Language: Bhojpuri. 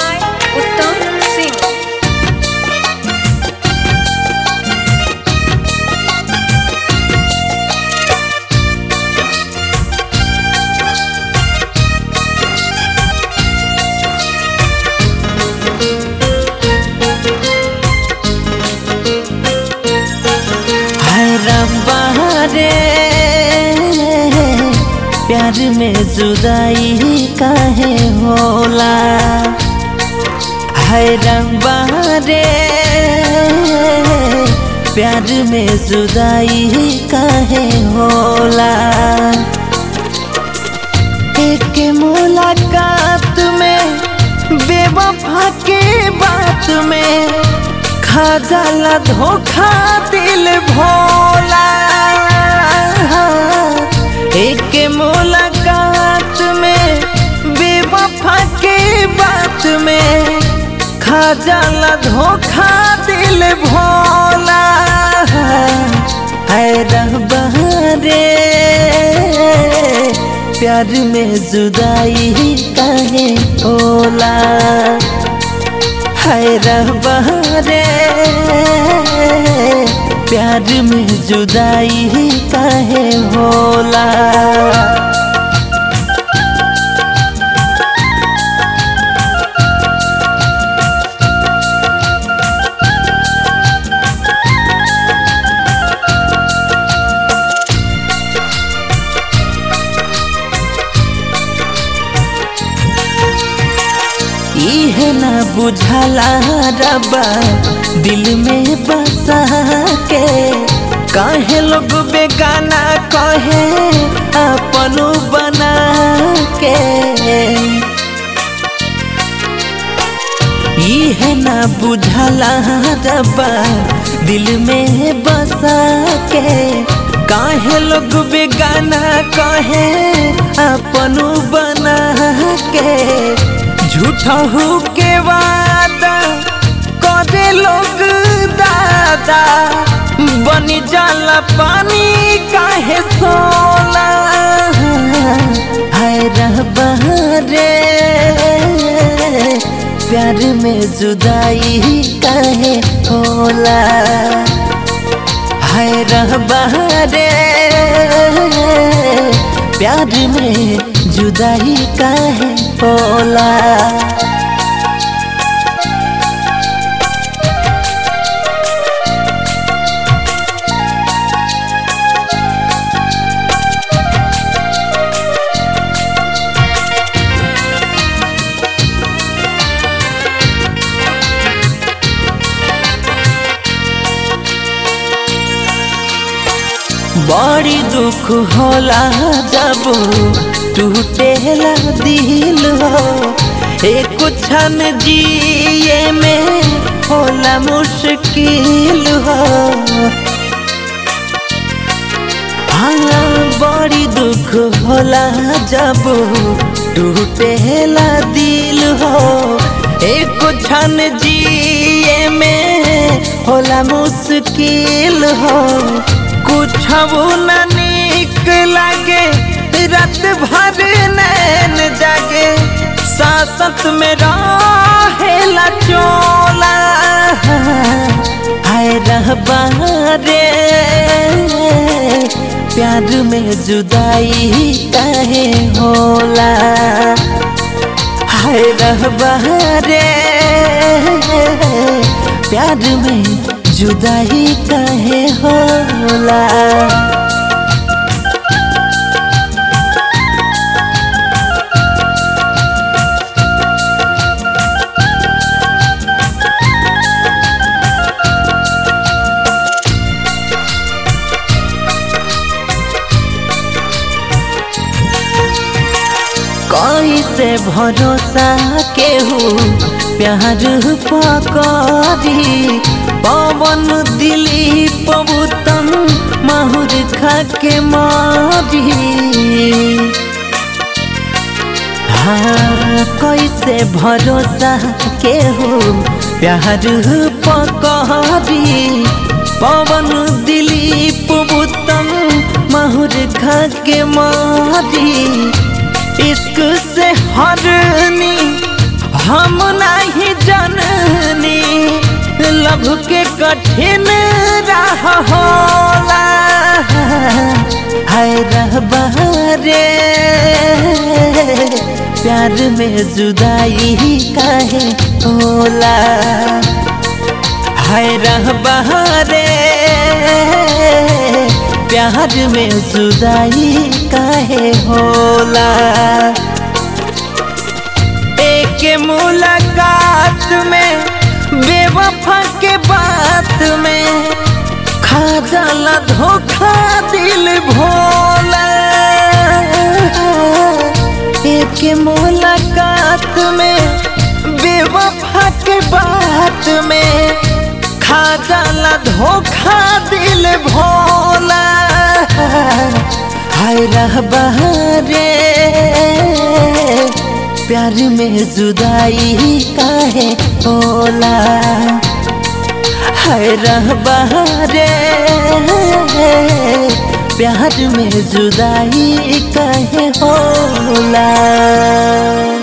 by Uttam Singh. हाय रब्बा रे प्यार में जुदाई काहे होला हाय रब्बा रे प्यार में जुदाई काहे होला एक मुलाकात में बेवफा के बात में खा जाला धोखा दिल भोला एक मुलाकात में बेवफा के बात में खा जाला धोखा दिल भोला है रहबा रे प्यार में जुदाई काहे होला है रहबा रे प्यार में जुदाई काहे होला इहे ना बुझला रबा दिल में बसा के काहे लोग बेगाना कहे अपनो बना के इहे ना बुझला रबा दिल में बसा के काहे लोग बेगाना कहे अपनो बना के झूठा हो के वादा करे लोग दादा बनी जाला पानी काहे सोला है रहबा रे प्यार में जुदाई काहे होला है रहबा रे प्यार में जुदाई काहे होला बड़ी दुख होला जब टूटेला दिल हो एक क्षण जिए में होला मुश्किल हो हाँ बड़ी दुख होला जब टूटेला दिल हो एक क्षण जिए में होला मुश्किल हो कुछ न निक लागे रात भर नैन जागे सासत में रहेला चोला हाय रहबा रे प्यार में जुदाई काहे होला हाय रहबा रे प्यार में जुदाई काहे होला कैसे भरोसा केहू प्यार पकड़ी पवन दिली पबुतम माहुर खा के मारी हाँ कैसे भरोसा केहू प्यार पकड़ी पवन दिलीप बुतम माहुर खा के मारी इश्क से हरनी हम ना लभ के कठिन राह होला हाय रहबा रे प्यार में जुदाई काहे होला हाय रहबा रे प्यार में जुदाई काहे होला एक मुलाकात में बेवफा के बात में खा जाला धोखा दिल भोला एक मुलाकात में बेवफा के बात में खा जाला धोखा दिल भोला हाय रहबा रे प्यार में जुदाई काहे होला हाय रहबा रे प्यार में जुदाई काहे होला